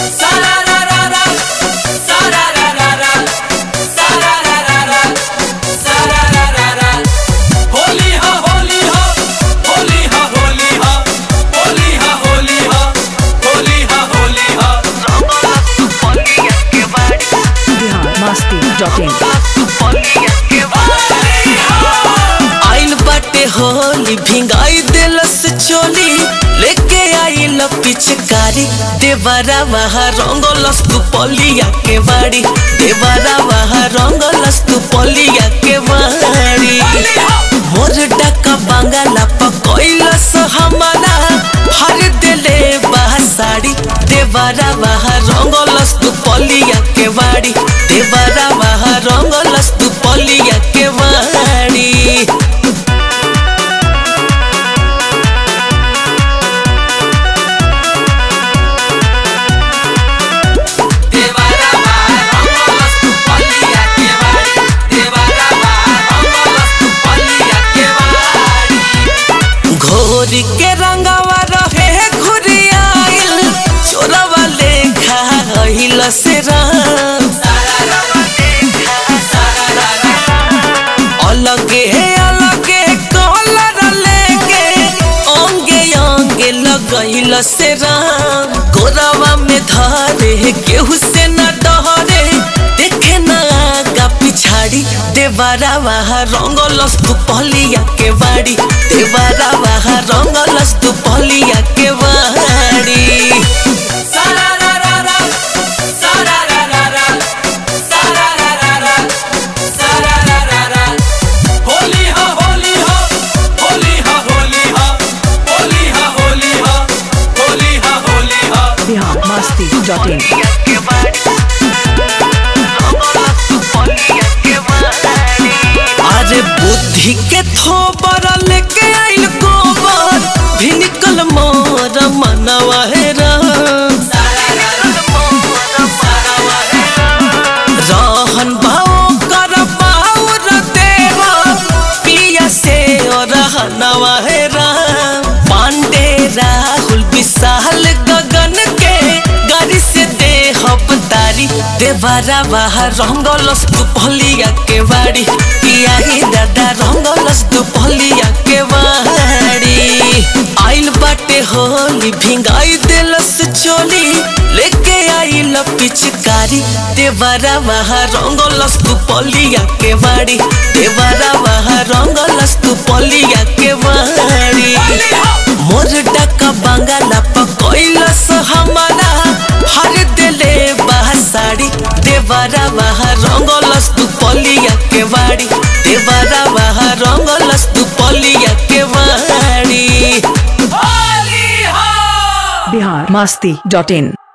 Sararara, sararara, sararara, sararara. Holi हा होली हा होली हा होली हा होली हा होली हा होली हा होली हा बिहार मस्ती डॉट इन आइल बाटे होली भिंगाई दिलस चोली लेके आइल पिचकारी देवरा वहा रंगलस तू पलिया के बाड़ी देवरा वहा रंगलस तू पलिया के बाड़ी मोर डका बांगला पकइलस हमारा हर दिले बा साड़ी देवरा वहा रंगलस तू पलिया के बाड़ी देवरा वहा रंगलस तू पलिया के बाड़ी देवारा रंगलस तू पलिया के वाड़ी देवारा रंगलस तू पलिया के वाड़ी घोर के रंगवा रहे घुरियाइल चोरवा लेखा रहिल से राम अलगे अलगे कलर लेके अंगे अंगे लगैल से राम गोरवा में धरे केहू से न डरे देखे न आगा पिछाड़ी देवारा वहा रंगलस तू पलिया के बाड़ी देवारा वहा रंगलस तू पलिया के बाड़ी sararara sararara sararara sararara Holi हा होली हा होली हा होली हा होली हा होली हा होली हा होली हा बिहार मस्ती डॉट इन अरे बुद्धि के थोबर लेके आइल गोबर भी निकल मोर मनवा है राम रहन भाव कर पाउर देवा पिया से और हनवा है राम पांडे राहुल विशाल गगन के गाड़ी से दे तारी देवारा बाहर रंगलस तू पलिया के बाड़ी पिया ही दादा रंगलस तू पलिया के बाड़ी आइल बाटे होली भिंगाई दिलस चोली लेके आइल पिचकारी देवारा बाहर रंगलस तू पलिया के बाड़ी देवारा बाहर रंगलस तू पलिया के बाड़ी मोर डका बांगला पकइलस हमारा हर दिले बा साड़ी देवरा बाहर रंगलस तू पलिया के बाड़ी देवरा बाहर रंगलस तू पलिया के बाड़ी होली हा बिहार मस्ती डॉट इन